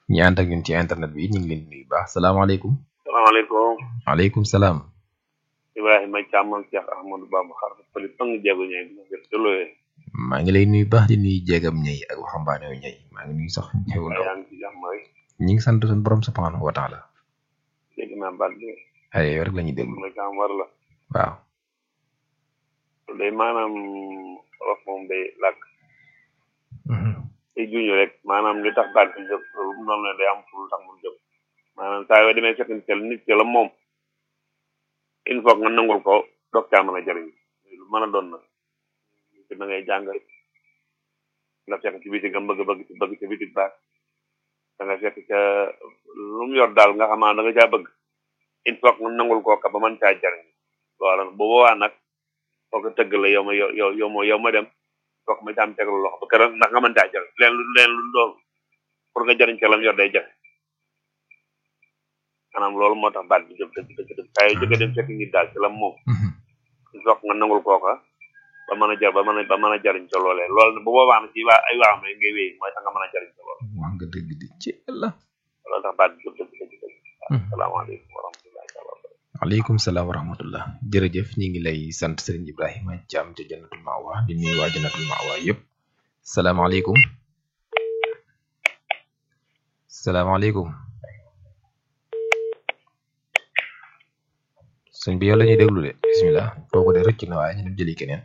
ñi ànd ak ñun ci internet bi ñu ngi leen di nuyu baax salaamaaleykum. salaamaaleykum waaleykum salaam. Ibrahima Thiam ak Cheikh Ahmadou Bamba xar fële pang jéego ñëw dina jël te looyee maa ngi lay nuyu baax di nuyu jéegam ñëy ak waxambaane yu ñëy maa ngi nuyu sax ñëw ndaw yaa ngi ci jàmm rek ñi ngi sant suñu borom subhanahu wa taala dégg naa baat bi ay yow rek la ñuy déglu ma Thiam war la waaw loolu day maanaam wolof moom day làkk day juñu rek maanaam li tax baat bi jóg loolu mu noonu ne day am fu lu tax mu jóg maanaam saa yoo demee fekk nit nit ki la moom il faut nga nangul ko doog caa mën a jëriñ lu mën a doon nag ci da ngay jàng nga fekk ci biti nga bëgg bëgg ci bëgg ci biti baax da nga fekk ca lu mu yor daal nga xamaa da nga caa bëgg il faut nga nangul koo ka ba mën caa jëriñ loola bu boobaa nag foo ko tëgg la yow ma yow yow yow ma yow ma dem foog ma caam tegal loxo ba keroog ndax nga mën caa jëriñ leen lu leen lu doon pour nga jëriñ ca lam yor day jafe maanaam loolu moo tax baat bi jóg dëgg dëgg dëgg saa yoo jógee dem fekk nit daal ci lam moom il faut nga nangul kooka ba mën a jar ba mën a ba mën a jariñ ca loolee loolu bu boobaa nag ci waa ay waa may ngay wéy mooy tax nga mën a jariñ ca loolu wax nga dëgg di ci la loolu tax baat bi jóg dëgg dëgg dëgg asalaamaaleykum wa rahmatullahi taala wa barakatuh waaleykum salaam wa rahmatullah jërëjëf ñi ngi lay sant Serigne Ibrahima Thiam ca jannatul Mawa di nuyu waa jannatul Mawa yëpp salaamaaleykum salaamaaleykum sëñ bi yow la ñuy déglu de bismillah kooku de rëcc na waaye ñu dem jëli keneen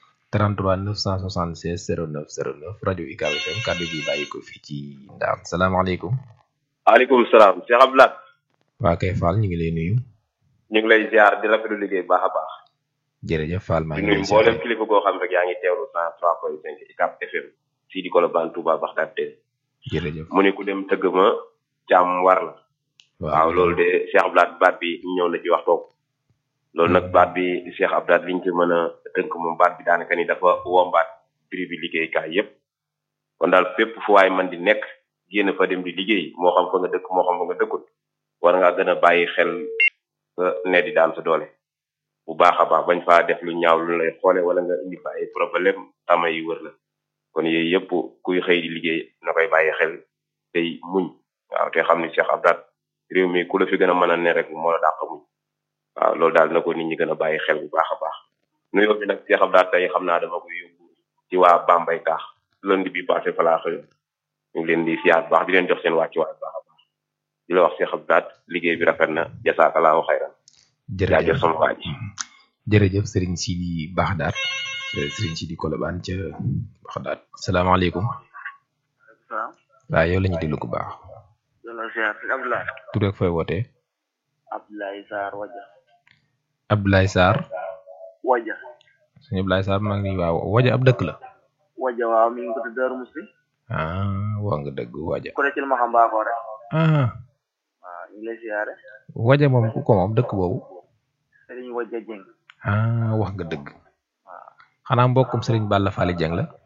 33 976 09 09 rajo UCAB FM kàddu gi bàyyi ko fii ci Ndaam salaamaaleykum. waaleykum salaam Cheikh Abdoulaye. waa kay Fall ñu ngi lay nuyu. ñu ngi lay ziar di rafetlu liggéey bu baax a baax. jërëjëf Fall maa di ngi nuyu lay mboolem kilifa goo xam rek yaa ngi teewlu 103.5 UCAB FM fii di Colobane Touba Bagdad tey jërëjëf mu ne ku dem tëgg ma jàmm war la. waaw loolu de Cheikh Abdoulaye baat bi ñëw na ci waxtoom. loolu nag baat bi Cheikh Abdoulaye liñ ci mën a tënk moom baat bi daanaka ni dafa wombaat prix bi liggéeykaay yépp kon daal fépp fu waay man di nekk génn fa dem di liggéey moo xam fa nga dëkk moo xam fa nga dëkkut war ngaa gën a bàyyi xel nga ne di daan sa doole bu baax a baax bañ faa def lu ñaaw lu lay xoole wala nga indi fa ay problème tama yi wër la kon yooyu yëpp kuy xëy di liggéey na koy bàyyi xel tey muñ waaw te xam ni Cheikh Abdoulaye réew mi ku la fi gën a mën a ne rek moo la dàq muñ waaw loolu daal na ko nit ñi gën a bàyyi xel bu baax a baax nuyoo bi nag Cheikh Abdoulaye tey xam naa dama koy yóbbu ci waa Bambey taax lundi bi passé fa laa xëyoon ñu ngi leen di siyaar bu baax di leen jox seen wàccuwaay bu baax a baax di la wax Cheikh Abdoulaye liggéey bi rafet na jasaakalaahu xayran jaajëf jërëjëf sama waa ji jërëjëf Serigne Sidi Baxdaat Serigne Sidi Kolobaan ca Baxdaat salaamaaleykum salaam waaw yow la ñuy déglu ku baax yàlla ziar sëñ Abdoulaye tur ak fooy wootee Abdoulaye Sarr waja Abdoulaye Sarr waja sëñ Abdoulaye Sarr maa ngi nii waaw waja ab dëkk la waja waaw mi ngi ko tudd Darou Moussi ah wax nga dëgg waja ko ci ma xam baaxoo rek ah waaw ñu ngi lay ziare waja moom ku ko moom dëkk boobu Serigne waja Jeng ah wax nga dëgg xanaa mbokkum Serigne Balla Fally Dieng la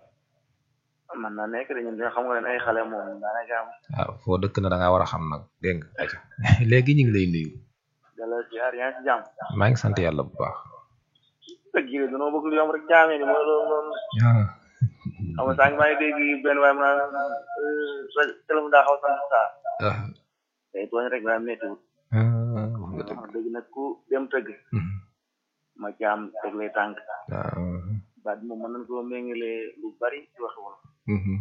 man naa nekk de ñun de xam nga ne ay xale moom daanaka am waaw foo dëkk na da ngaa war a xam nag dégg nga aca léegi ñu ngi lay nuyu dala ziar yaa ngi ci jàmm maa ngi sant yàlla bu baax dëgg yi dañoo bëgg lu yomb rek jaamee ni mooy loolu noonu ah xam nga sànq maa ngi dégg benn waaye mu naan téléphone daa xaw a sant saa ah day tooñ rek waaye méttiwut ah, wax nga dëgg wax dëgg nag ku dem tëgg Mhm. ma caam teg lay tànk ah baat bi moom mën nañ koo méngale lu bari ci wax wala mhm,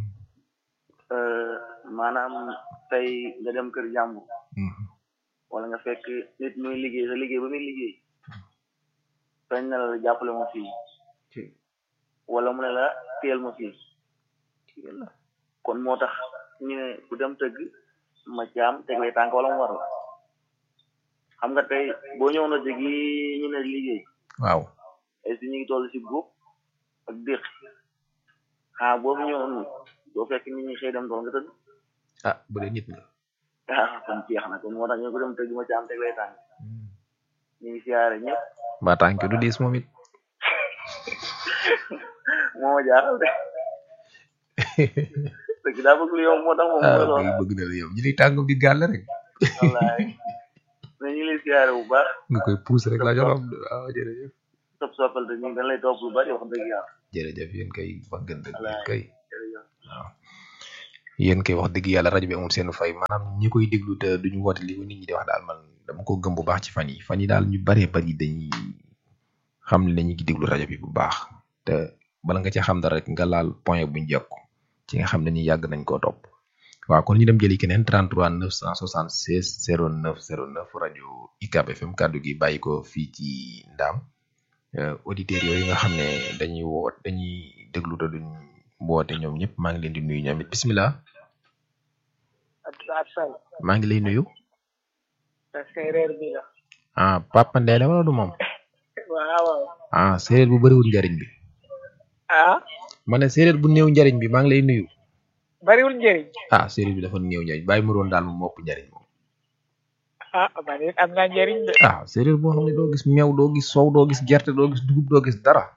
maanaam tey nga dem kër jàmbur mhm. wala nga fekk nit muy liggéey sa liggéey ba muy liggéey sañ na la jàppale ma fii wala mu ne la teel ma fii kon moo tax ñu ne ku dem tëgg ma caam teg lay tànk wala mu war la xam nga tey boo ñëw na dëgg yi ñu ne liggéey waaw ay si ñu ngi toll si góob ak déq xaa boobu ñëwoon doo fekk nit ñi xëy dem doon nga tëdd ah bu dee nit nga ah kon jeex na kon moo tax ñu ko dem tëgg ma caam teg lay tànk ñu ngi siyaare ñëpp mbaa tànk du diis moom it moo ma jaaxal de dëgg daa bëgg lu yow moo tax moom ah mooy loolu kay bëgg na la yow ñu lay tànk di gàll rek wallaay mais ñu ngi lay siyaare bu baax nga koy puus rek la jox waaw jërëjëf sopp soppal te ñu dañ lay topp lu bari wax dëgg yàlla jërëjëf yéen kay wax ngeen dëgg yéen Wallaay. kay jërëjëf waaw yéen koy wax dëgg yàlla rajo bi amul seen fay maanaam ñi koy déglu te duñu woote li ko nit ñi di wax daal man dama ko gëm bu baax ci fan yi fan yi daal ñu baree bari dañuy xam ne dañuy déglu rajo bi bu baax te bala nga ci xam dara rek nga laal point buñ jokk ci nga xam ne ni yàgg nañ koo topp waaw kon ñu dem jëli keneen 33 976 09 09 rajo UCAB FM kàddu gi bàyyi ko fii ci Ndaam auditeurs yooyu nga xam ne dañuy woot dañuy déglu te duñ woote ñoom ñëpp maa ngi leen di nuyu ñoom it bisimilah. maa ngi lay nuyu. séeréer bi la. ah Papa Ndeye la wala du moom. waaw waaw. ah séeréer bu bëriwul njariñ bi. ah. ma ne séeréer bu néew njariñ bi maa ngi lay nuyu. bariwul njëriñ. ah séeréer bi dafa néew njariñ bàyyi mu doon daal moom mopp njariñ moom. ah man it am naa njëriñ de. ah séeréer boo xam ne doo gis meew doo gis sow doo gis gerte doo gis dugub doo gis dara.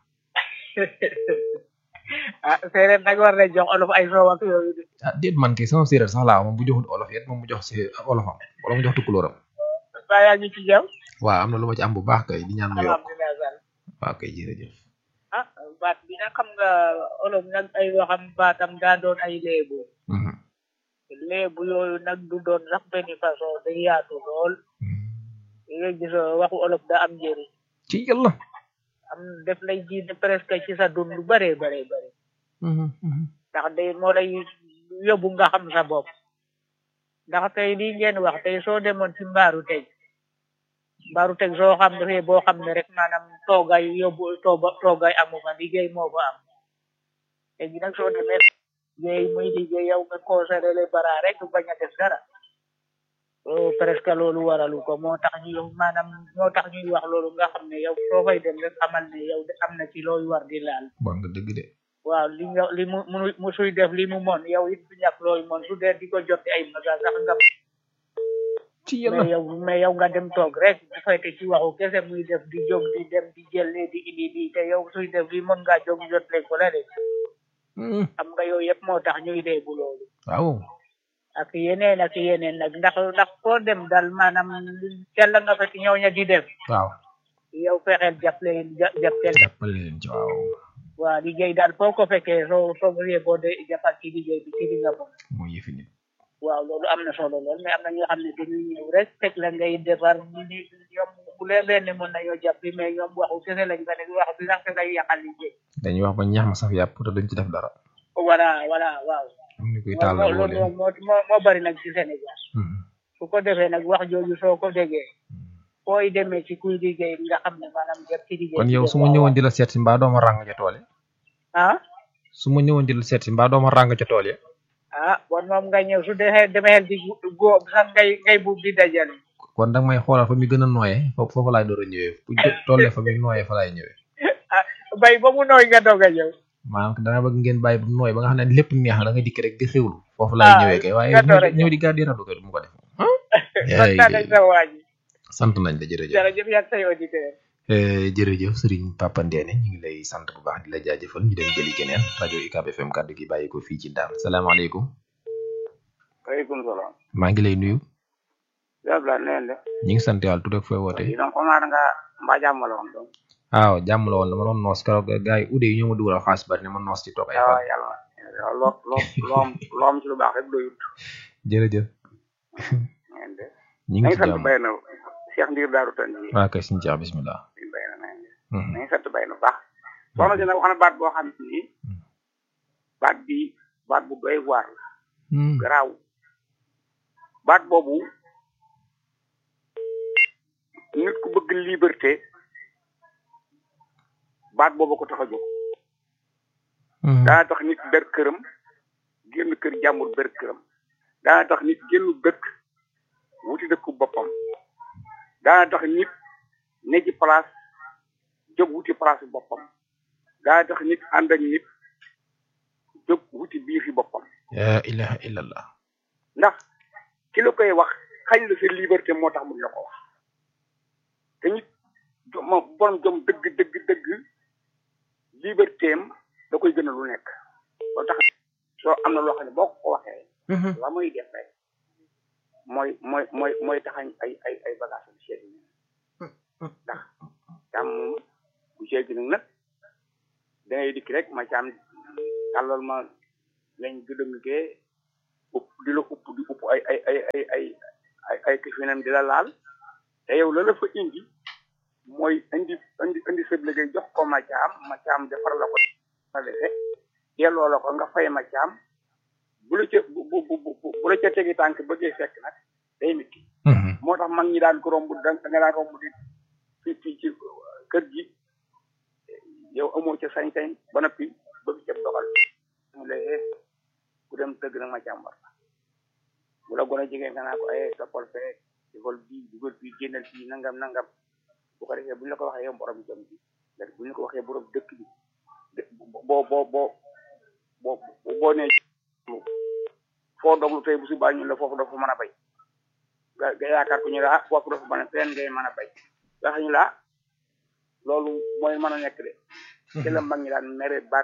ah séeréer nag war na jox olof ay soow ak yooyu de. ah déet man kay sama séeréer sax laa moom bu joxul olof yet moom mu jox si olofam wala mu jox tukulóoram. baa yaa ngi ci jàmm. waaw am na lu ma ci am bu baax kay di ñaan mu yokk alhamdulilah sall. waaw kay jërëjëf. ah baat bi nag xam nga olof nag ay waxam baatam daa doon ay léebu. léebu yooyu nag du doon sax benn façon day yaatu lool. li nga gis waxu olof da am njëriñ. ci yàlla. am def lay ji presque ci sa dund lu bëree bëree bëri. ndax day moo lay yóbbu nga xam sa bopp. ndax tey lii ngeen wax tey soo demoon ci mbaaru tey. mbaaru teg soo xam ne boo xam ne rek maanaam toogay yóbbu tooba toogay amu fa liggéey moo fa am léegi nag soo demee liggéey muy liggéey yow nga conservé le bara rek bañ a def dara presque loolu waralu ko moo tax ñu maanaam moo tax ñuy wax loolu nga xam ne yow soo fay dem rek xamal ne yow de am na ci looy war di laal bon nga dëgg de. waaw li nga li mu mu suy def li mu mon yow it du ñàkk looy mon su dee di ko jot ay maga sax nga ci yàlla mais yow mais yow nga dem toog rek bu fekkee ci waxu kese muy def di jóg di dem di jëlee di indi di te yow suy def li mën ngaa jóg jot leen ko la de xam nga yooyu yëpp moo tax ñuy dee bu loolu waaw. ak yeneen ak yeneen nag ndax ndax foo dem daal maanaam teel nga fekk ñëw ña di def waaw. yow fexeel jàpp leen jàpp leen jàppale leen ci waaw. waaw liggéey daal foo ko fekkee soo soo bëggee boo de jàppal ci liggéey bi ci li nga moom mooy yëfi nit. waaw loolu am na solo lool mais am na ñoo xam ne dañuy ñëw rek teg la ngay defar ñu ni ñoom bu leen leen ne mën nañoo jàpp mais ñoom waxu kese lañ fa nekk wax bi sax te day yàqal liggéey dañuy wax ba ñax ma saf yàpp te duñ ci def dara. voilà voilà waaw am na kuy taal la woo loolu leen. moo moo moo bari nag ci Sénégal su ko defee nag wax jooju soo ko déggee fooy demee ci kuy liggéey nga xam ne maanaam jàpp ci liggéey kon yow su ma ñëwoon di la seet si mbaa dooma ràng ca tool ya. ah su ma ñëwoon di la seet si mbaa dooma ràng ca tool ya. ah bon moom nga ñëw su dee demee di góob sax ngay ngay buub di dajale kon danga may xoolal fa mi gën a nooyee foofu foofu laay door a ñëwee bu tool fa mi nooyee fa laay ñëwee. ah bay ba mu nooy nga doog a ñëw maanaam dana bëgg ngeen bàyyi bu nooy ba nga xam ne lépp neex na da nga dikk rek di xewlu foofu laay ñëwee kay waaye nga door a ñëw di gàddi radu ko du mu ko def. sant nañ sa waa ji sant nañ la jërëjëf. jërëjëf yaa say auditeur jërëjëf Serigne Papa Ndéné ñu ngi lay sant bu baax di la jaajëfal ñu dem jëli keneen rajo UCAB FM kàddu gi bàyyi ko fii ci Ndam salaamaaleykum. waaleykum salaam. maa ngi lay nuyu. Diop la neen de. ñu ngi sant yàlla tudd ak fooy wootee. donc xam naa nga mbaa jàmm la woon donc. waaw jàmm la woon dama doon noos keroog gars yi ude yi ñoo ma dugalal xaalis bari ne ma noos ci toog ay waaw fan. yàlla loo loo loo am loo am ci lu baax rek doyut. jërëjëf. ngeen de. ñu ngi nañ ci sant jàmm bay na Cheikh Ndiir Daaru Tan ji. waaw kay suñu jeex bismillah. bay na nañ de. Mhm. nañ sant bay na baax. soxna si nag wax na baat boo xam ni baat bi baat bu doy waar la. Hmm. garaaw baat boobu nit ku bëgg liberté baat boobu ko tax a jóg Hmm. daana tax nit ber këram génn kër jàmbur ber këram daana tax nit génn dëkk wuti dëkku boppam daana tax nit ne ci place jóg wuti place boppam daana tax nit ànd ak nit jóg wuti biir fi boppam la ilaha illallah. ndax ki la koy wax xañ la sa liberté moo tax mu la ko wax te nit jo- ma borom jom dëgg dëgg dëgg liberté am da koy gën a lu nekk loo tax soo am na loo xam ne boo ko ko waxee la muy def rek mooy mooy mooy mooy taxañ ay ay ay bagage bu seet yi ndax caam moom bu seet nag nag da ngay dikk rek ma caam tàllal ma lañ gëdëng gee di la upp di upp ay ay ay ay ay ay ay këfinam di la laal te yow la la fa indi mooy indi indi indi sa liggéey jox ko ma caam ma caam defar la ko sa defe delloo la ko nga fay ma caam bu la ca bu bu bu bu la ca tegi tànk bëggee fekk nag day métti moo tax mag ñi daan ko romb da nga daan romb di fi fii ci kër gi yow amoo ca sañ-sañ ba noppi bëgg ca dogal mu lay ku dem tëgg nag ma càmbar bu la gën a jege nga naa ko ay toppal fee dugal bii dugal fii génnal fii nangam nangam bu ko defee bu ñu la ko waxee yow borom jëm bi bu ñu ko waxee borom dëkk bi boo boo boo boo boo nee foo doglu tey bu subaa ñu la foofu dafa mën a bay nga nga yaakaar ko ñu la ah foofu dafa mën a fenn ngay mën a bay wax ñu la loolu mooy mën a nekk de te la mag ñi daan mere baat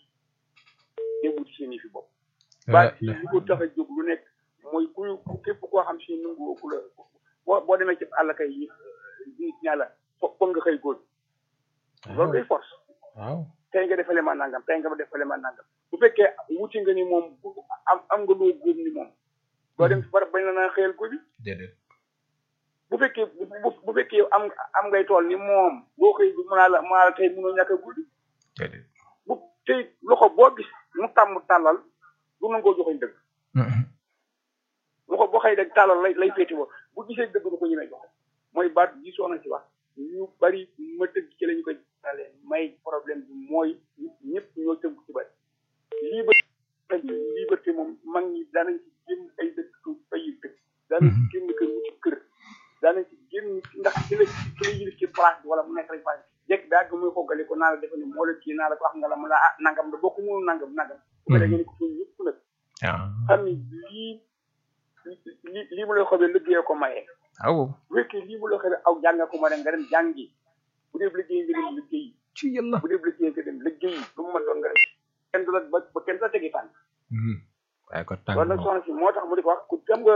déggu ci seen i fi bopp baat yi li ko tax a jóg lu nekk mooy ku képp koo xam si nungu ku la boo boo demee ci àll kay yi nit ñaa la foog nga xëy góor loolu day force waaw tey nga defale ma nangam tey nga defale ma nangam bu fekkee wuti nga ni moom am am nga loo góob ni moom doo dem ci barab bañ la naa xëyal góobi déedéet bu fekkee bu bu fekkee am am ngay tool ni moom boo xëy bi mënaa la mënaa la tey mënoo ñàkk a guddi déedéet bu tey loxo boo gis mu tàmm tàllal du nangoo joxoñ dëgg loxo boo xëy rek tàllal lay lay féeti woo bu gisee dëgg du ko ñemee joxe mooy baat gi soona ci wax ñu bari ma tëgg ci lañu ko jàllale may problème bi mooy ñëpp ñoo tënk ci bari liberté liberté moom mag ñi daanañ ci génn ay dëkk su ay dëkk daanañ ci génn kër wuti kër daanañ ci génn ndax ci la ci la yilif ci place bi wala mu nekk rek place jekk daa ga muy xoggale ko naa la defe ni moo la kii naa la ko wax nga la mu la ah nangam da bokk mënu nangam nangam bu ko defee ni ko suñ ñëpp nag xam ni lii li lii mu lay xobee liggéeyee ko mayee waaw bu fekkee lii mu lay xobee aw jàng ko ma dem nga dem jàngi bu dee liggéey nga dem liggéey ci yàlla bu dee liggéey nga dem liggéey lu mu mën doon nga dem kenn du la ba ba kenn du la tegi tànk waaye ko tàng loolu nag soxna si moo tax mu di ko wax ku xam nga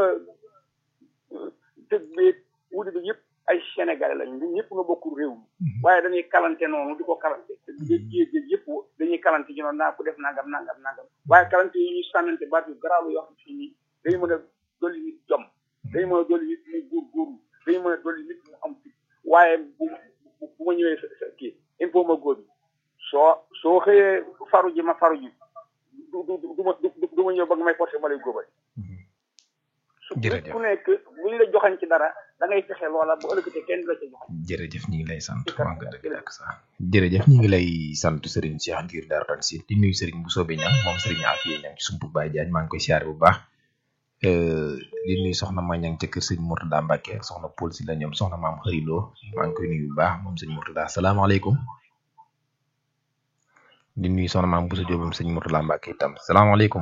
tëg beeg wuti bi yëpp ay sénégalais lañ ñun ñëpp nga bokkul réew mi waaye dañuy kalante noonu di ko kalante te géej géej yëpp dañuy kalante ci noonu naa ko def nangam nangam nangam waaye kalante yi ñuy sànnante baat yu garaaw yoo xam si nii dañu mën a dolli nit jom dañu mën a dolli nit mu góorgóorlu dañu mën a dolli nit mu am fit waaye bu bu ma ñëwee sa sa kii il faut ma góor bi soo soo xëyee faru ji ma faru ji du du du ma du ma ñëw ba nga may forcé ma lay góobal jërëjëf ku nekk bu ñu la joxañ ci dara da ngay fexe loola bu ëllëgatee kenn du la ca joxañ jërëjëf ñu ngi lay sant wax nga dëgg ak sax jërëjëf ñu ngi lay sant Serigne Cheikh ngir dara tan si di nuyu Serigne bu soobee ñam moom Serigne Afia ñam ci sumpu Baye Diagne maa ngi koy siyaare bu baax di nuyu soxna ma ñang ca kër sëñ Mourtada Mbacke soxna Paul si la ñoom soxna maam xëriloo maa ngi koy nuyu bu baax moom sëñ Mourtada salaamaaleykum di nuyu soxna maam Boussa Diop sëñ Mourtada Mbacke itam salaamaaleykum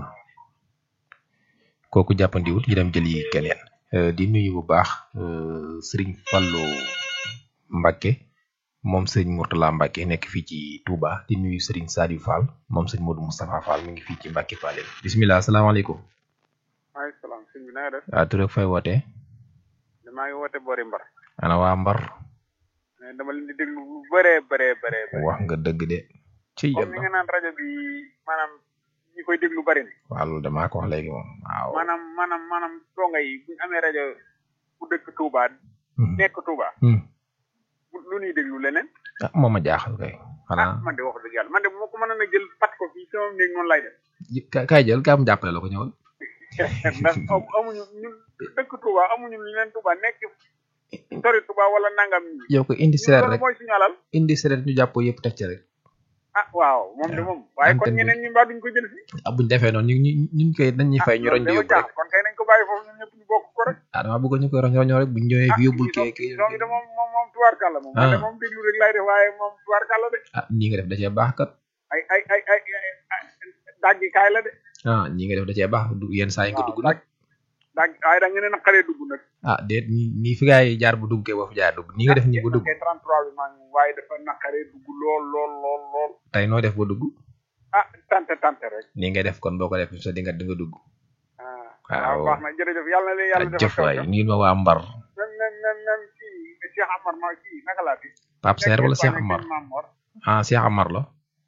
kooku jàppandiwut yi dem jëli keneen di nuyu bu baax Serigne Fallou Mbacke moom sëñ Mourtala Mbacke nekk fii ci Touba di nuyu Serigne Sadiou Fall moom sëñ Modou Moustapha Fall mi ngi fii ci Mbacke Fall bisimilah asalaamaaleykum. maaleykum salaam sëñ bi na nga def. waaw tur ak fay wootee. maa ngi woote Bori Mbar. ana waa Mbar. dama leen di déglu lu bëree bëree bëree. wax nga dëgg de. ci comme ni nga naan rajo bi maanaam ñi koy déglu bëri na. waaw loolu damaa ko wax léegi moom waaw. maanaam maanaam maanaam donga yi bu ñu amee rajo bu dëkk Touba. nekk Touba. lu ñuy déglu leneen. ah moom ma jaaxal kay. xanaa man de wax dëgg yàlla man de moo ko mënoon a jël pat ko fii sama néeg noonu lay def. kaay jël kaa mu jàppale la ko ñëwal. ndax amuñu ñun dëkk Touba amuñu lu leen Touba nekk sori Touba wala nangam. yow ko indi sereet rek mooy suñu alal. indi sereet ñu jàppoo yëpp teg ci rek. ah waaw moom de moom. waaye kon ñeneen ñi mbaa duñ ko jël fii. ah buñ defee noonu ñu ñu ñu koy dañuy fay ñu roñ di yóbbu rek. kon kay nañ ko bàyyi foofu ñun ñëpp ñu bokk ko rek. ah dama bëgg ñu koy roñ roñoo rek buñ ñëwee fi yóbbul kee kii. donc de moom moom moom tubaarkàlla moom. ah moom déglu rek laay def waaye moom tubaarkàlla de. ah nii nga def da cee baax kat. ay ay ay ay daggi kaay la de. ah nii nga def da cee baax du yenn saa yi nga dugg nag. dag waaye da nga ne naqaree dugg nag. ah déet nii nii fi gaay jaar bu dugg kee boo fi jaar dugg nii nga def nii ba dugg. 33 bi maa ngi waaye dafa naqaree dugg lool lool lool lool. tey noo def ba dugg. ah tante tante rek. nii ngay def kon boo ko def sa di nga di nga dugg. waaw baax na jërëjëf yàlla na leen yàlla defal jëf waay nii ma waa Mbar. même même même même kii Cheikh Amar ma kii naka laa fi. Pape Serre wala Cheikh Amar ah Cheikh Amar la.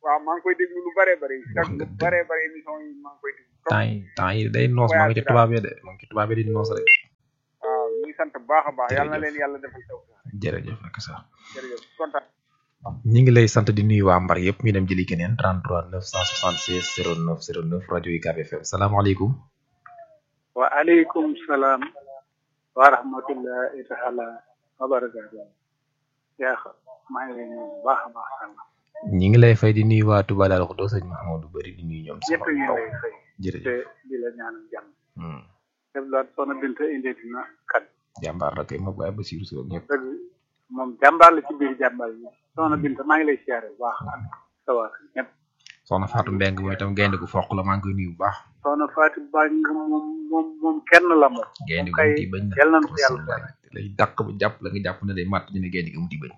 waaw maa ngi koy déglu lu bare bare Wax chaque nga lu dëgg. bare bare émission yi maa ngi koy déglu temps yi temps yi day noos maa ngi ci tubaab yi de maa ngi ci tubaab yi di noos rek waaw ñu ngi sant bu baax a baax yàlla na Jërëjëf. leen yàlla defal taw jërëjëf ak sax jërëjëf kontaan ñi ngi lay sant di nuyu waa Mbar yëpp ñu dem jëli keneen 33 976 09 09 rajo UCAB FM salaamaaleykum wa aleykum salaam wa rahmatullahi taala wa barakatuh yaa xam maa ngi lay nuyu bu baax a baax sànq ñi ngi lay fay di nuyu waa Touba Darou Khoudoss sëñ Mahamadou Bari di nuyu ñoom ñëpp sama ñu taw lay fay jërëjëf te di la ñaanal jàmm Hmm. def loolu soxna Binta indi dina kat jàmbaar la kay ma bàyyi ba siiru si ak ñëpp dëgg moom jàmbaar la ci biir jàmbaar yi soxna Binta maa ngi lay siyaare bu baax ak sa waa kër ñëpp soxna Fatou Mbeng mooy itam gaynde gu foq la maa ngi koy nuyu bu baax soxna Fatou Bang moom moom moom kenn la moom gaynde gu kay muti bañ na yal nañu ko yàlla Rasulullah. lay dàq ba jàpp la nga jàpp ne day màtt ñu ne gaynde gi muti bañ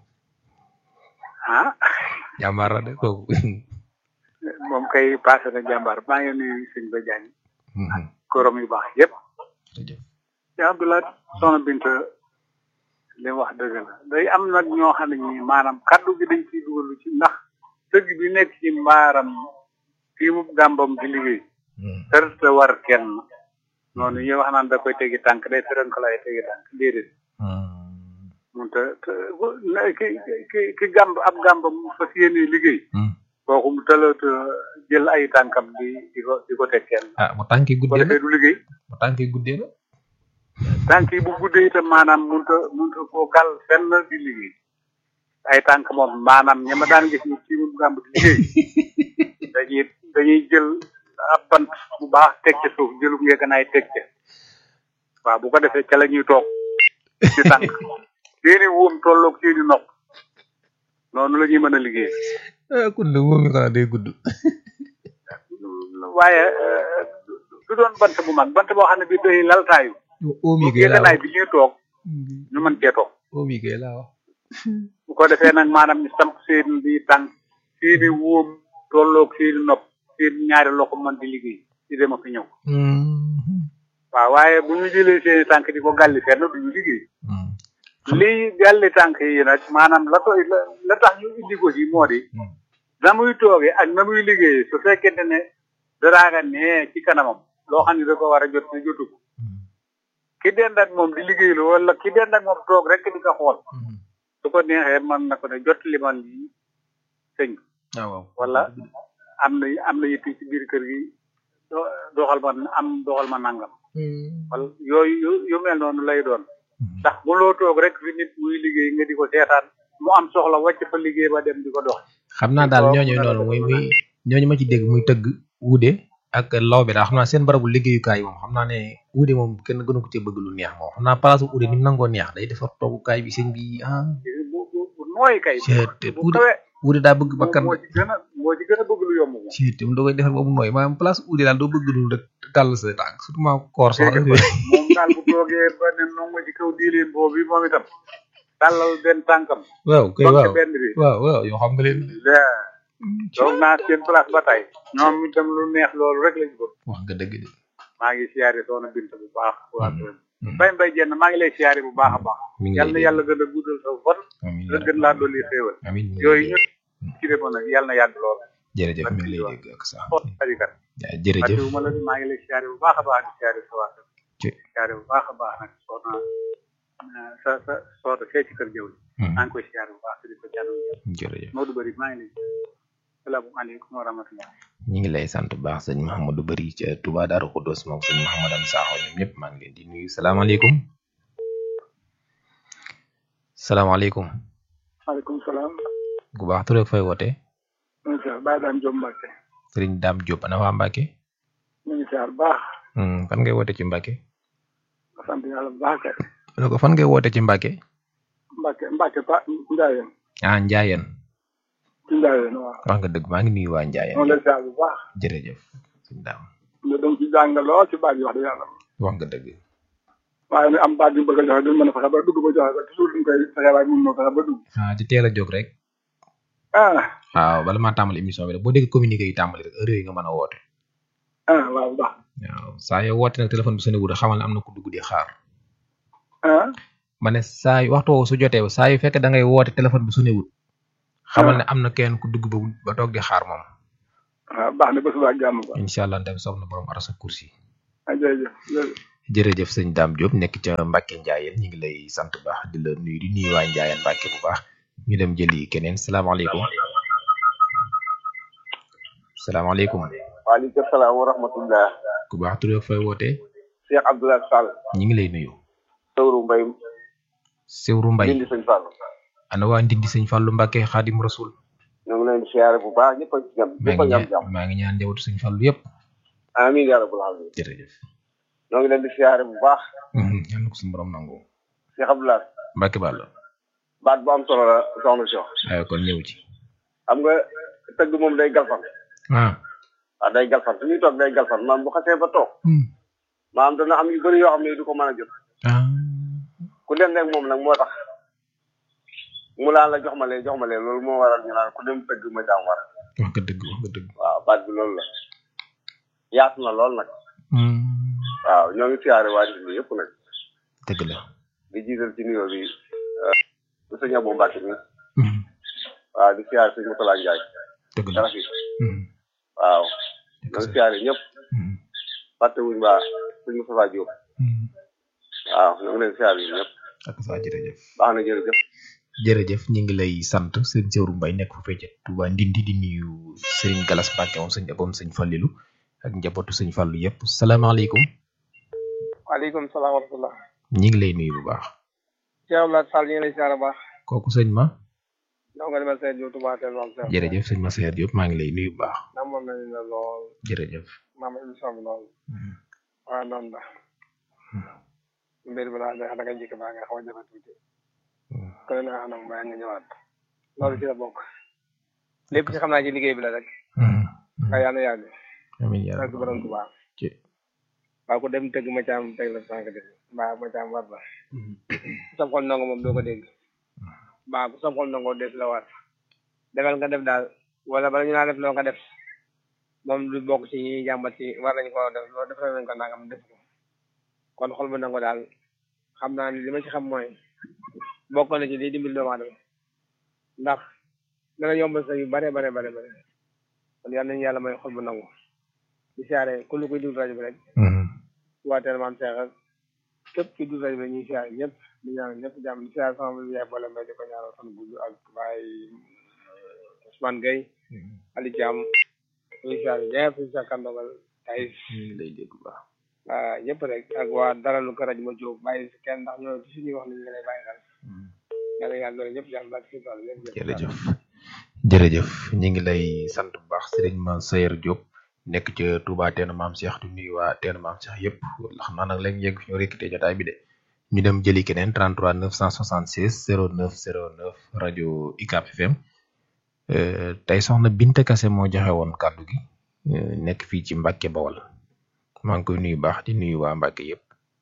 ah jàmbaar la de kooku moom kay passé na jàmbaar maa ngi nuyu sëñ ba Diagne Mhm. korom yu baax yëpp jërëjëf yaa Abdoulaye soxna Binta li mu wax dëgg la day am nag ñoo xam ne ñi maanaam kaddu gi dañ ciy dugalu ci ndax tëgg bi nekk ci mbaaram fii mu gàmbam di liggéey Hmm. tërte war kenn noonu ñuy wax naan da koy tegi tànk day tëran ko lay tegi tànk déedéet Hmm. mun te te bu- na- ki ki ki gàmb ab gàmbam mu fas yéene liggéey Hmm. kooku mu tëlata jël ay tànkam di di ko di ko teg kenn ah mu tànki bu ko guddee na defee du liggéey mu tànki guddee na tànk yi bu guddee itam maanaam munta munta koo gàll fenn di liggéey ay tànk moom maanaam ña ma daan gis ñu ci mu gàmb di liggéey dañuy dañuy jël ab bant bu baax teg ca suuf jëlu ngeeganaay teg ca waaw bu ko defee ca la ñuy toog ci tànk seeni wóom tolloog seeni nopp noonu la ñuy mën a liggéey ah kon de moom mi xanaa day gudd waaye euh, du doon bant bu mag bant boo xam ne bii day laltaayu oom yi bu kay laa ngeeganaay wax bi ñuy toog ñu mën cee toog oom yi kay laa wax bu ko defee nag maanaam ñu samp seen bi tànk seeni wóom tolloog seeni nopp seen ñaari loxo mën di liggéey di dem ak ñëw Hmm. waaw waaye bu ñu jëlee seeni tànk di ko gàlli fenn du ñu liggéey Hmm. lii gàlli tànk yi nag maanaam la koy la la tax ñu indi ko ci moo di Hmm. na muy toogee ak na muy liggéeyee su fekkente ne daraaga nee ci kanamam loo xam ne da ko war a jot te jotu ko Hmm. ki dend ak moom di liggéeylu wala ki dend ak moom toog rek di ko xool Hmm. su ko neexee mën na ko ne jot li man lii sëñ bi ah waaw wala am na am na yitti ci biir kër gi do- doxal ma am doxal ma nangam Hmm. wala yooyu yu- yu mel noonu lay doon Hmm. ndax bu loo toog rek fi nit muy liggéey nga di ko seetaan mu am soxla wàcc fa liggéey ba dem di ko dox xam naa daal Waaw, ñooñu mën na noonu la muy def muy ñooñu ma ci dégg muy tëgg wuude ak law bi daal xam naa seen barabu liggéeyukaay yi moom xam naa ne wuude moom kenn gënu ko ci bëgg lu neex moom xam naa place bu uude ni mu nangoo neex day defar toogukaay bi sëñ bi ah bu bu bu nooy kay Seet, bu wuude kawe wuude daa bëgg moom bakkan moo ci gën a moo ci gën a bëgg lu yomb moom seet mu da koy defar boobu nooy maanaam place uude daal doo bëgg lu rek tàll sa tànk surtout maa koor sax dégg nga moom daal bu toogee ba ne nongo ci kaw diileen boobu moom itam tàllal benn tànkam waaw kay toog waaw ci benn bi waaw waaw yoo xam nga leen la toog naa seen place ba tey ñoom itam lu neex loolu rek lañu bëgg wax nga dëgg de maa ngi siyaare soxna Binta bu baax waa Hmm. këram Hmm. bay mbay jenn maa ngi lay siyaare bu baax a baax mi ngi yal na lay yàlla gën a guddal sa fan amiin la gën laa dolli xéewal amiin mi ngi yooyu lay ñu ci defoon nag yal na yàgg lool jërëjëf mi ngi lay dégg ak sax xool ajikat jërëjëf fàttewu ma la maa ngi lay siyaare bu baax a baax di siyaare sa waa kër ci siyaare bu baax a baax nag soxna ah, sa sa soxna fee ci kër jëw Hmm. maa ngi koy siyaare bu baax te di ko jàll jërëjëf Modou Bari maa ngi lay salaamaaleykum wa rahmatulah ñi ngi lay sant bu baax sëñ Mouhamadou Bari ca Touba Darou Khoudoss moom sëñ Mouhamadan Sakho ñoom ñëpp maa ngi leen di nuyu salaamaaleykum salaamaaleykum maaleykum salaam gu baax tur ak fay woote ñu ngi siyaar Baye Dame Diop Mbacke sëriñ Dame Diop ana waa Mbacke ñu ngi siyaar bu baax Hmm, fan ngay woote ci Mbacke sant yàlla bu baax kay ne ko fan ngay woote ci Mbacke Mbacke Mbacke pa Ndiayeen ah Ndiayeen ci Ndiayeen waaw wax nga dëgg maa ngi nuyu waa Ndiayeen moom lay siyaar bu baax jërëjëf sëñ Dame ñu dem ci jàng lool ci baat yi wax dëgg yàlla wax nga dëgg waaye ne am baat yu bëgg a joxe duñ mën a fexe ba dugg ba joxe ko toujours duñ koy fexe waaye mun moo fexe ba dugg ah di teel a jóg rek ah waaw bala maa tàmbali émission bi rek boo dégg communiqué yi tàmbali rek heure yi nga mën a woote ah waaw baax waaw saa yoo woote nag téléphone bi sonné wul xamal ne am na ku dugg di xaar ah ma ne saa yu waxtu woowu su jotee saa yu fekkee da ngay woote téléphone bi sonné wul xamal ne am na kenn ku dugg ba ba toog di xaar moom waaw baax na ba suba ak jàmm quoi incha allah tamit soob na borom arasa kursi ah jërëjëf jërëjëf jërëjëf sëñ Dame Diop nekk ca Mbacke Ndiayeen ñu ngi lay sant bu baax di la nuyu di nuyu waa Ndiayeen Mbacke bu baax ñu dem jëli keneen salaamaaleykum salaamaaleykum waaleykum salaam wa rahmatullah ku baax tur ak fay wootee Cheikh Abdoulaye Sall ñu ngi lay nuyu sëwru mbay Sewru Mbay dindi sëñ Fall ana waa Ndindi sëñ Fallou Mbacke Xaadim Rasul ñoo ngi leen di siyaare bu baax ñëpp a ci jàmm maa ñëpp a ngi jàmm ñaan jàmm maa ngi ñaan njabootu sëñ Fallou yëpp amiin yaa rabbal alamin jërëjëf ñoo ngi leen di siyaare bu baax yal na ko suñu borom nangu Cheikh Abdoulaye Mbacke Balla baat bu am solo la soxna si waaye kon ñëw ci xam nga tëgg moom day galfan ah waaw day galfan su ñuy toog day galfan maam bu xasee ba toog maam dana am yu bëri yoo xam ne du ko mën a jot ah ku dem rek moom nag moo tax mu laan la jox ma lee jox ma lee loolu moo waral ñu naan ku dem tëgg ma jaam war wax nga dëgg wax nga dëgg waaw baat bi loolu la yaatu na lool nag waaw ñoo ngi siyaare waa Ndindi yëpp nag dëgg la di jiital ci nuyoo bi bu sëñ Abou Mbacke mi waaw di siyaare sëñ Moutala Ndiaye dëgg la dara fi waaw ñoo ngi siyaare ñëpp fàtte wuñ baa sëñ Moustapha Diop waaw ñoo ngi leen siyaare yi ñëpp ak saa jërëjëf baax na jërëjëf jërëjëf ñu ngi lay sant sëñ Sewru Mbay nekk fu fecce Touba Ndindi di nuyu Serigne Galas Mbacke moom sëñ aboom sëñ Fallilu ak njabootu sëñ Fallu yëpp salaamaaleykum waaleykum salaam wa rahmatullah ñu ngi lay nuyu bu baax Cheikh Abdoulaye Sall ñu ngi lay siyaare bu baax kooku sëñ ma ndax nga demal seen jiw Touba Teel maam Cheikh jërëjëf sëñ ma Seer Diop maa ngi lay nuyu bu baax namoon nañu la lool jërëjëf maam émission bi lool waaw noonu la mbir bi daal da nga njëkk baa nga xaw a jafe tuuti ko ne naa anam bàyyi nga ñëwaat loolu ci la bokk lépp ci xam naa ci liggéey bi la rek nga yàlla yàgg amiin yaa ak borom Touba ci waaw ku dem tëgg ma caam teg la sànq de mbaa ma caam war la sam xol ndongo moom doo ko dégg mbaa ku sam xol ndongo def la war defal nga def daal wala bala ñu naa def loo nga def moom du bokk ci ñi jàmbat ci war nañ ko def loolu def nañ ko nangam def ko kon xol bu nango daal xam naa ni li ma ci xam mooy bokk na ci liy dimbali doomu aadama ndax dana yombal sa yu bare bare bare bare kon yal nañu yàlla may xol bu nangu di siyaare ku lu koy déglu rajo bi rek waa teel maam Cheikh ak képp ki déglu rajo bi rek ñuy siyaare ñëpp di ñaanal ñëpp jàmm di siyaare sama bi yaay boole mbay di ko ñaanal fan gudd ak baay Ousmane Gueye Ali Thiam ñuy siyaare ñëpp di siyaare kandogal tay ñu ngi lay dégg bu baax waa ñëpp rek ak waa dara lu ko rajo ma jóg bàyyi si kenn ndax ñoo ci suñuy wax ni ñu lay bàyyi xel yàlla yàlla loolu ñëpp jàmm ba ci tool lépp jërëjëf jërëjëf ñu ngi lay sant bu baax Serigne Ma Sayer Diop nekk ca Touba teenu maam Cheikh di nuyu waa teenu maam Cheikh yëpp xam naa nag léegi yegg fi ñu rékkite jotaay bi de ñu dem jëli keneen 33 976 09 09 rajo UCAB FM tey soxna Binta Kase moo joxe woon kàddu gi nekk fii ci Mbacke Bawol maa ngi koy nuyu baax di nuyu waa Mbacke yëpp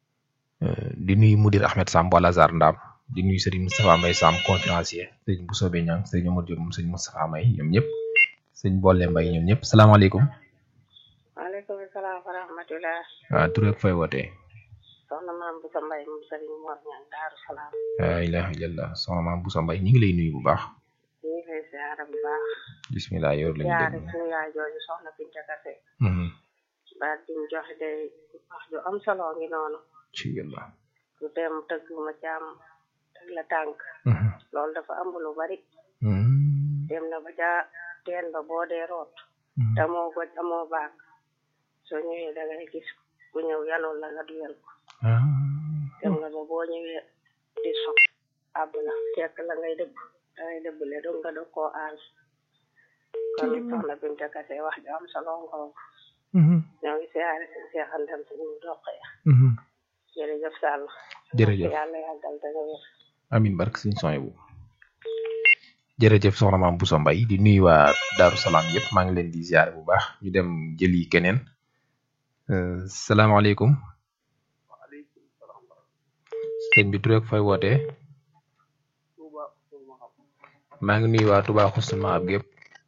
di nuyu Mudir Ahmed Samb wala Zar Ndam di nuyu Serigne Moustapha Mbaye Samb conférencier sëñ bu soobee ñang sëñ Omar Diop moom sëñ Moustapha Mbaye ñoom ñëpp sëñ Bolle Mbaye ñoom ñëpp salaamaaleykum. waaleykum salaam wa rahmatulah. waaw tur ak fay wootee. soxna maam Boussa Mbaye moom Serigne Mor Ñang Daaru Salaam. la ilaha illallah soxna maam Boussa Mbaye ñu ngi lay nuyu bu baax. ñu ngi lay siyaare bu baax. bismillah yor lañu siyaare déglu. suñu yaay jooju soxna Binta Kase. Mhm. baat bi mu joxe day wax ju am solo ngi noonu. ci yàlla. lu dem tëgg ma caam teg la tànk. Mhm. loolu dafa am lu bari. Mhm. dem na ba ca teen ba boo dee root. te amoo goj amoo baag. soo ñëwee da ngay gis ku ñëw yanul la nga duyal ko. Ah. dem nga ba boo ñëwee di so àbb la fekk la ngay dëbb da ngay dëbbale dong nga dog koo aal kon soxna Binta Kase wax ju am solo nga wax Mhm. ñoo ngi siyaare seen seexantam suñu doq ya Mhm. jërëjëf Sall Jërëjëf. yàlla yàggal te nga wér amin barke sëñ son bu jërëjëf soxna maam Boussa Mbaye di nuyu waa Daaru Salaam yëpp maa ngi leen di ziare bu baax ñu dem jëli keneen Euh, salaamaaleykum sëñ bi tur ak fay wootee maa ngi nuyu waa Touba Xusnul Maab gépp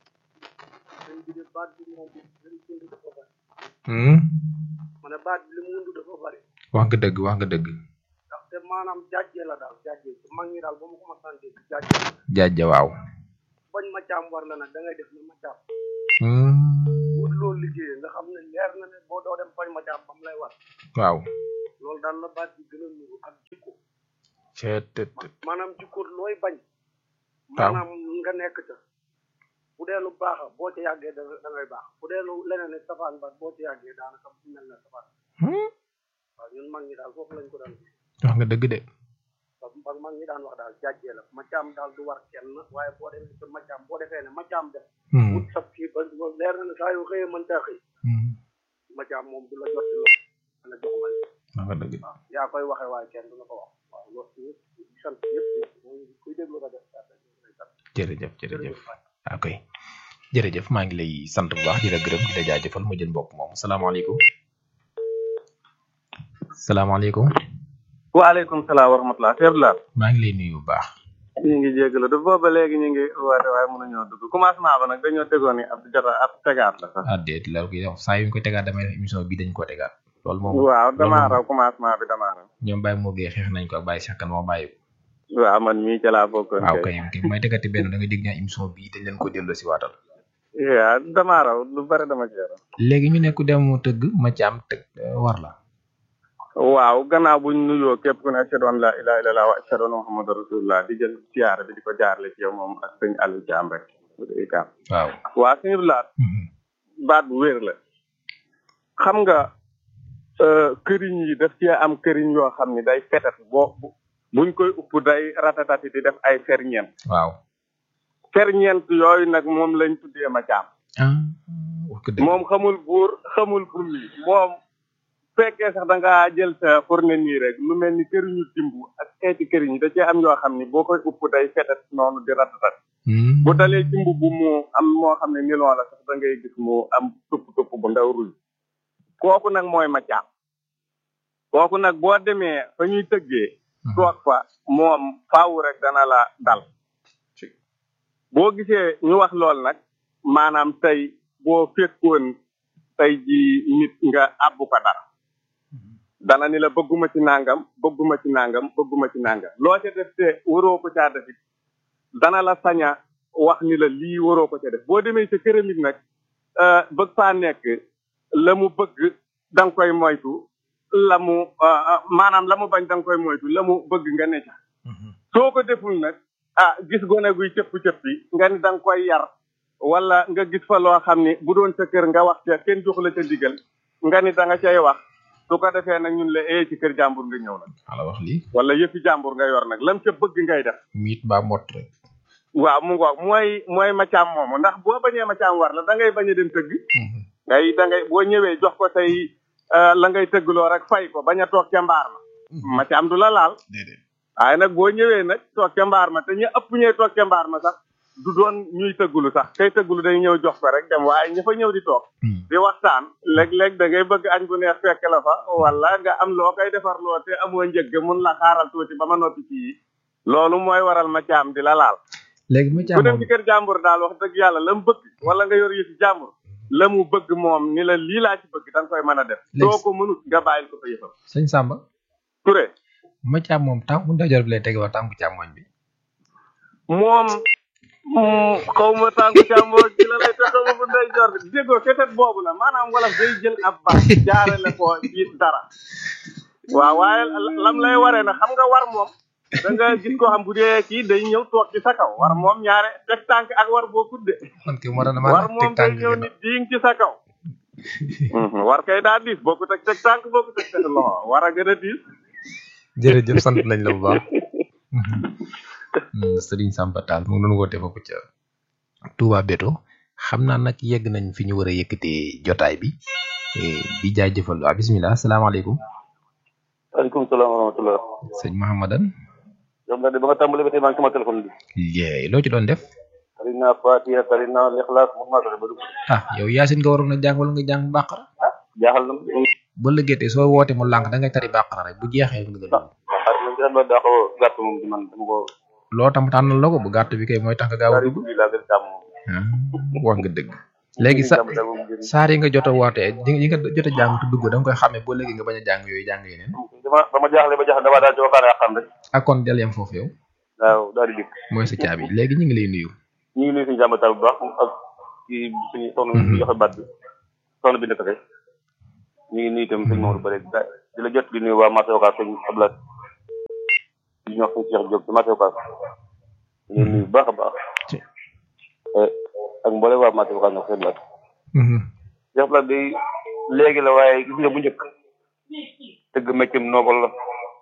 Hmm? ma ne baat bi li mu wundu dafa bari wax nga dëgg wax nga dëgg ndaxte maanaam jàjje la daal jàjje mag ñi daal ba ma ko ma sante jàjje jaajja waaw bañ ma caam war la nag da ngay def ni ma caam wut loolu liggéeyee nga xam ne leer na ne boo doo dem bañ ma caam bam lay war waaw loolu daal la baat bi gën a nuru ak jikko ceet maanaam jikko looy bañ waaw maanaam nga nekk ca bu dee lu baax boo ci yàggee da da ngay baax bu dee lu leneen ne safaan ba boo ci yàggee daanaka mel na safaan waaw ñun mag ñi daal foofu lañ ko daan wax nga dëgg de ba mag ñi daan wax daal jàjjee la macaam daal du war kenn waaye boo demee sa macaam boo defee ne macaam def wut sab kii ba leer na ne saa yu xëyee mën taa xëy macaam moom du la jot ci loolu la jox ma wax nga dëgg waaw yaa koy waxee waaye kenn du la ko wax waaw loolu ñëpp sant ñëpp mooy kuy déglu ko def jërëjëf jërëjëf ok jërëjëf maa ngi lay sant bu baax di la gërëm di la jaajëfal ma jël mbokk moom salaamaaleykum salaamaaleykum waaleykum salaam wa rahmatulah Seydou Lar. maa ngi lay nuyu bu baax. ñu ngi jégalu du booba léegi ñu ngi woote waaye mënuñoo dugg commencement ba nag dañoo tegoon ni ab jota ab tegaat la sax. ah déet la koy def saa yu ñu ko tegaat damay def émission bi dañ ko tegaat. loolu moom waaw damaa raw commencement bi damaa raw. ñoom Baye moo gee xeex nañ ko ak Baye Cheikh Kane moo bàyyi ko. waaw man mii ca laa bokkoon. waaw kay kay may tegati benn da nga dégg ñaa émission bii dañ leen ko delloo si waatal. waaw damaa raw lu bari dama ci raw. léegi ñu ne ku dem tëgg ma ci am tëgg war la. waaw gannaaw buñ nuyoo képp ku ne ashhadu an la ilaha illallah wa ashhadu anna muhammadu rasulullah di jël siyaare bi di ko jaarale ci yow moom ak sëñ Aliou Thiam rek ikam waaw waa suñu laat baat bu wér la xam nga këriñ yi daf cee am këriñ yoo xam ni day fetat boo buñ koy upp day ratatati di def ay ferñeent waaw ferñeent yooyu nag moom lañ tuddee ma caam moom xamul buur xamul bummi moom fekkee sax da ngaa jël sa fourne nii rek lu mel ni këriñu dimbu ak xeeti këriñ yi da cee am yoo xam ni boo koy upp day fetat noonu di ratatat bu dalee ci mbubb mu am moo xam ne nilon la sax da ngay gis mu am tupp tupp bu ndaw ruy kooku nag mooy ma caam kooku nag boo demee fa ñuy tëggee toog fa moom faaw rek dana la dal boo gisee ñu wax lool nag maanaam tey boo fekkoon tey ji nit nga àbbu ko dara dana ni la bëgguma ci nangam bëgguma ci nangam bëgguma ci nangam loo ca def te waroo ko caa def it dana la saña wax ni la lii waroo ko ca def boo demee ca këram it nag bëgg faa nekk la mu bëgg da nga koy moytu la mu maanaam la mu bañ da nga koy moytu la mu bëgg nga ne ca soo ko deful nag ah gis gone guy cëpp cëppi nga ni da nga koy yar wala nga gis fa loo xam ni bu doon sa kër nga wax ca kenn jox la ca digal nga ni da nga cay wax su ko defee nag ñun la ee ci kër jàmbur nga ñëw nag ala wax lii wala yëfi jàmbur nga yor nag lam ca bëgg ngay def miit baa mott rek waaw mu ngoog mooy mooy macaam moomu ndax boo bañee macaam war la da ngay bañ a dem tëgg ngay da ngay boo ñëwee jox ko say la ngay tëggloo rek fay ko bañ a toog ca mbaar ma macaam du la laal waaye nag boo ñëwee nag toog ca mbaar ma te ñu ëpp ñee toog ca mbaar ma sax du doon ñuy tëggulu sax kay tëggulu day ñëw jox ko rek dem waaye ña fa ñëw di toog di waxtaan léeg-léeg da ngay bëgg añ bu neex fekk la fa wala nga am loo koy defar loo te amoo njëgg mun la xaaral tuuti ba ma noppi ci yi loolu mooy waral ma caam di la laal léegi ma ku dem ci kër jàmbur daal wax dëgg yàlla la mu bëgg wala nga yor yëfi jàmbur la mu bëgg moom ni la lii laa ci bëgg da nga koy mën a def soo ko mënut nga bàyyil ko fa yëfam sëñ Samba Touré ma caam moom tànku ndajoor bi lay tege wa tànku càmmoñ bi moom xaw ma tànku càmmoñ bi la lay te xaw ma bu ndey jor bi déggoo ketet boobu la maanaam wala day jël ab baax jaarale ko ci dara waaw waaye lam lay waree na xam nga war moom da nga gis koo xam bu dee kii day ñëw toog ci sa kaw war moom ñaare teg tànk ak war boo kudde war moom day ñëw nit diing ci sa kaw war kay daa diis boo ko teg teg tànk boo ko teg teg loxo war a gën a diis jërëjëf sant nañ la bu baax Serigne Samba Tall mu ngi doon woote foofu ca Touba Beto xam naa nag yegg nañ fi ñu war a yëkkatee jotaay bi di jaajëfal waa bisimilah salaamaaleykum. waaleykum salaam wa rahmatulah. sëñ Mahamadan. yow nga de ba nga tàmbalee ba tey maa ngi sama téléphone bi. yeey loo ci doon def. tari naa Fatiha tari naa Lixlaas mun maa fexe ba dugg. ah yow Yaasin nga waroon a jàng wala nga jàng Bàqara. jaaxal na. ba lëggeetee soo woote mu lànk da ngay tari Bàqara rek bu jeexee nga dugg. ah man gis nga daa xaw a gàtt moom di man dama ko. loo tam tànnal la ko bu gàtt bi kay mooy tax nga gaaw a dugg. wax nga dëgg. léegi sa saar yi nga jot a wootee yi nga jot a jàng te dugg da nga koy xamee boo léegi nga bañ a jàng yooyu jàng yeneen. dama dama jaaxle ba jaaxle dama daal di waxaale ak xam rek. ak kon del yem foofu yow. waaw daal di dikk. mooy sa caabi léegi ñu ngi lay nuyu. ñu ngi nuyu suñu jàmbatal bu baax ak kii suñu soxna bi joxe baat bi soxna bi nekk rek ñu ngi nuyu itam sëñ Maodo Bare di la jot di nuyu waa marché Ocass sëñ Abdoulaye di ñu wax sëñ Cheikh Diop ci marché Ocass ñu ngi nuyu bu baax a baax ak mboolem waa marché Ocass nag seen laat Cheikh Blat day léegi la waaye gis nga bu njëkk tëgg méccam noobal la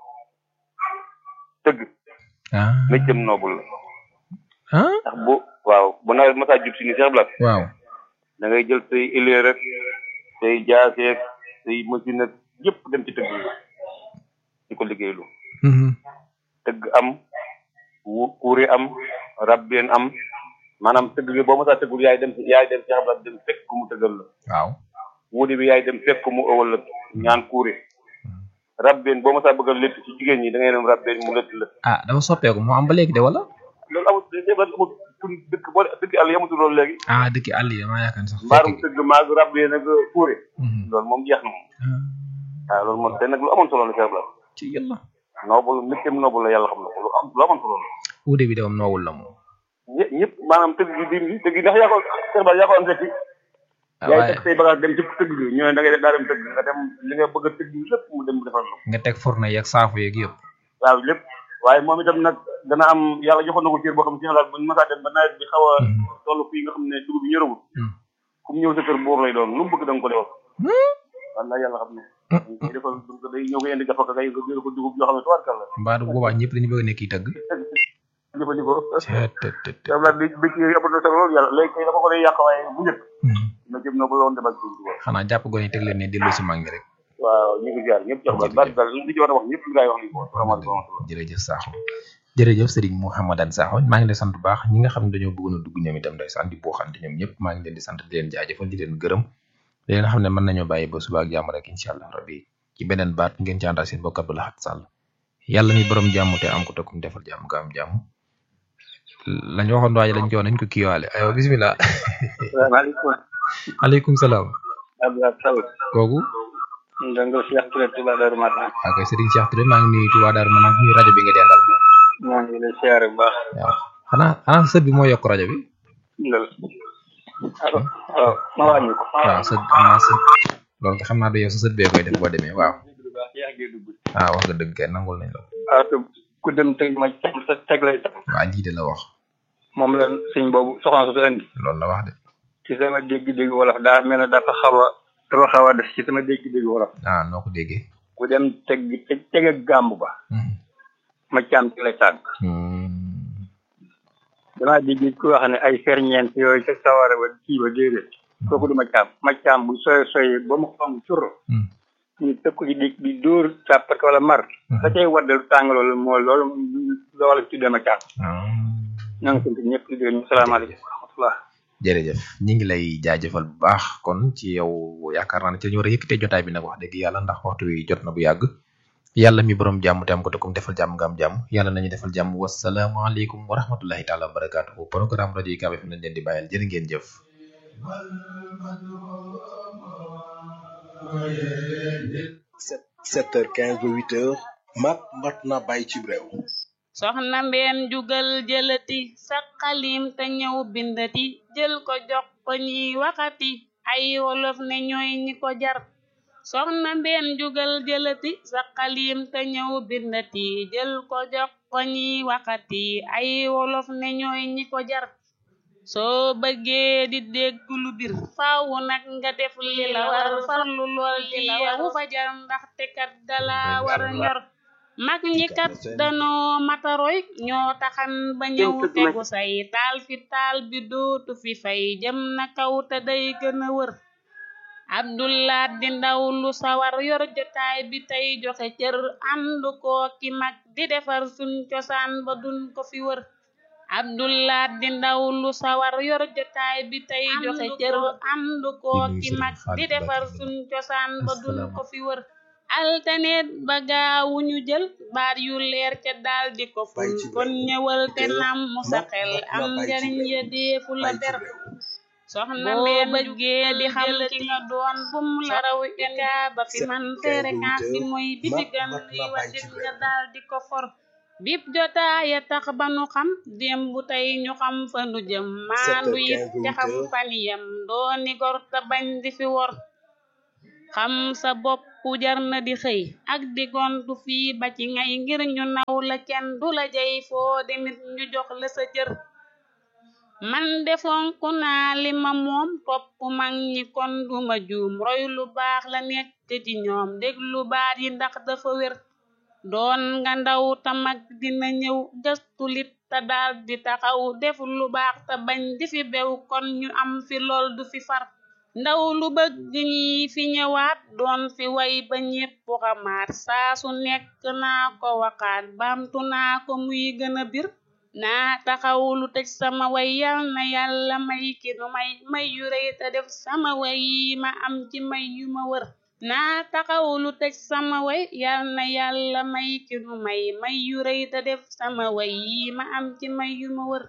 tëgg méccam noobul la ndax bu waaw bu nawet masaa jub si ni Cheikh Blat waaw da ngay jël say élier rek say jaaseeg say machine ak yëpp dem ci tëgg yi di ko liggéeylu tëgg am wu kuuri am rabbeen am maanaam tëgg bi boo masaa tëggul yaay dem yaay dem Cheikh Blat dem fekk ku mu tëggal la waaw wuudi bi yaay dem fekk ku mu ëwal la ñaan kuuri rabbeen boo masaa bëgg a létt ci jigéen ñi da ngay dem rabbeen mu létt la ah dafa soppeeku moo am ba léegi de wala loolu amul Cheikh Blat amul pour dëkk boo dëkk àll yamatul loolu léegi ah dëkk àll yi damaa yaakaar sax mbaarum tëgg maag rabbeen ak kuuri loolu moom jeex na moom waaw loolu moom te nag lu amoon solo la Cheikh Blat ci yàlla noobul méttem noobul la yàlla xam na ko lu am lu amoon solo la uude bi de moom noowul la moom ñë ñëpp maanaam tëgg bi diim bi tëgg ndax yaa ko Cheikh Blat yaa ko am fekki yaay teg say bagage dem ci tëgg bi ñu ne da ngay daa dem tëgg nga dem li nga bëgg a tëgg lépp mu dem defal la nga teg fourne yeeg saafu yeeg yëpp waaw lépp waaye moom itam nag dana am yàlla joxoon na ko cër boo xam ne Cheikh Blat buñ masaa dem ba nawet bi xaw a toll fii nga xam ne dugub bi ñërëwul ku mu ñëw sa kër buur lay doon lu mu bëgg da nga ko defal wallaay yàlla xam ne ñu defal day ñëw ko indi gafaka kay nga jël ko dugub yoo xam ne tubaarkal la mbaa du boobaa ñëpp dañu bëgg a nekk yi tëgg jëfandikoo Cheikh Blat bi bëcc yooyu ëpp na solo loolu yàlla léegi kay dafa ko day yàq waaye bu njëkk na jëm na ba loon demal ci xanaa jàpp gone yi teg leen ne dellu si mag ñi rek waaw ñu ngi ziar ñëpp Cheikh Blat baat daal li ci war a wax ñëpp ngay wax ni ko vraiment jërëjëf Sakho jërëjëf Serigne Mouhamadane Sakho maa ngi leen sant bu baax ñi nga xam ne dañoo bëggoon a dugg ñoom itam ndeysaan di booxante ñoom ñëpp maa ngi leen di sant di leen jaajëfal di leen gërëm di leen xam ne mën nañoo bàyyi ba suba ak jàmm rek incha allah rabbi ci beneen baat ngeen ci àndal seen bokk Abdou Lahad Sall yàlla mi borom jàmm te am ko te kum defal jàmm nga am jàmm lañ waxoon waaye lañ ko nañ ko kiiwaale aywa bismillah salaamaaleykum aleykum salaam Abdoulaye Sow kooku ndongo Cheikh Touré Touba Darou Marnane ok Serigne Cheikh Touré maa ngi nuyu Touba Darou Marnane nuyu rajo bi nga dendal maa ngi lay siyaare bu baax waaw xanaa xanaa sët bi moo yokk rajo bi ndal waaw ma wàññi ko waaw sët xanaa sët loolu xam naa du yow sa sët bee koy def boo demee waaw waaw wax nga dëgg kay nangul nañ la waaw te ku dem teg ma sa teg lay tax waa lii de la wax moom la sëñ boobu soxna su indi loolu la wax de ci sama dégg-dégg wolof daa mel ne dafa xaw a dafa xaw a def ci sama dégg-dégg wolof ah noo ko déggee ku dem teg teg teg ak gàmb ba ma caam ci lay tàgg damaa dégg ku wax ne ay ferñeent yooyu ca sawara ba kii ba déedéet kooku du ma caam ma caam bu soy soy ba mu xam cur ñu teg ko ci di di dóor càppat wala mar la cay waddal tàng loolu moo loolu loolu tuddee ma caam ñoo ngi sant ñëpp di dégg ñu salaamaaleykum wa rahmatullah jërëjëf ñi ngi lay jaajëfal bu baax kon ci yow yaakaar naa ne ci ñu war a yëkkatee jotaay bi nag wax dëgg yàlla ndax waxtu wi jot na bu yàgg yàlla mi borom jàmm te am ko te kum defal jàmm nga am jàmm yàlla nañu defal jàmm wasalaamaaleykum wa rahmatullahi taala wa barakaatuhu programme rajo yi Kabe fi nañ leen di bàyyal jërë ngeen jëf sept heures quinze ba huit heures mat mat na bàyyi ci réew soxna mbeen jugal jëlati sa xalim te ñëw bindati jël ko jox ko ñiy waxati ay wolof ne ñooy ñi ko jar soxna mbeen jugal jëlati sa xalim te ñëw bindati jël ko jox ko ñiy waxati ay wolof ne ñooy ñi ko jar soo bëggee di dégg lu bir faaw nag nga def li la war farlu lool di yeewu fajar ndaxte kat dala war a ñor mag ñi kat danoo mataroy ñoo taxan ba ñëw tegu say taal fi taal bi dootu fi fay jëm na kaw te day gën a wër abdullah di ndaw lu sawar yor jotaay bi tey joxe cër àndu koo ki mag di defar suñ cosaan ba duñ ko fi wër abdullah di ndaw lu sawar yor jotaay bi tey joxe cër àndu koo ki mag di defar suñ cosaan ba duñ ko fi wër altaneet ba gaawu ñu jël baat yu leer ca daal di ko ful kon ñëwal te nam mu sa xel am njariñ ya deefu la der soxna mbeen bëggee di xam ki nga doon bum la raw ika ba fi man fréquence bi mooy bi ci gan li wajit nga daal di ko for bip jotaaya tax ba nu xam démb tey ñu xam fa nu jëm maandu it te xam faniyam dooni gor te bañ di fi wor xam sa bopp jar na di xëy ak di gontu fii ba ci ngay ngir ñu naw la kenn du la jey foo demit ñu jox la sa cër man defonku naa li ma moom topp mag ñi kon duma juum roy lu baax la nekk ci ñoom déglu baat yi ndax dafa wér doon nga ndaw ta mag dina ñëw gëstu lit te daal di taxaw def lu baax te bañ di fi bew kon ñu am fi lool du fi far ndaw lu bëgg ñi fi ñëwaat doon fi way ba ñépp xamaat saa su nekk naa ko waxaat baamtu naa ko muy gën a bir naa taxaw lu tëj sama way yal na yàlla may ki nu may may yu rëy te def sama way yi ma am ci may yu ma wër naa taxaw lu tëj sama way yal na yàlla may ki nu may may yu rëy te def sama way yi ma am ci may yu ma wër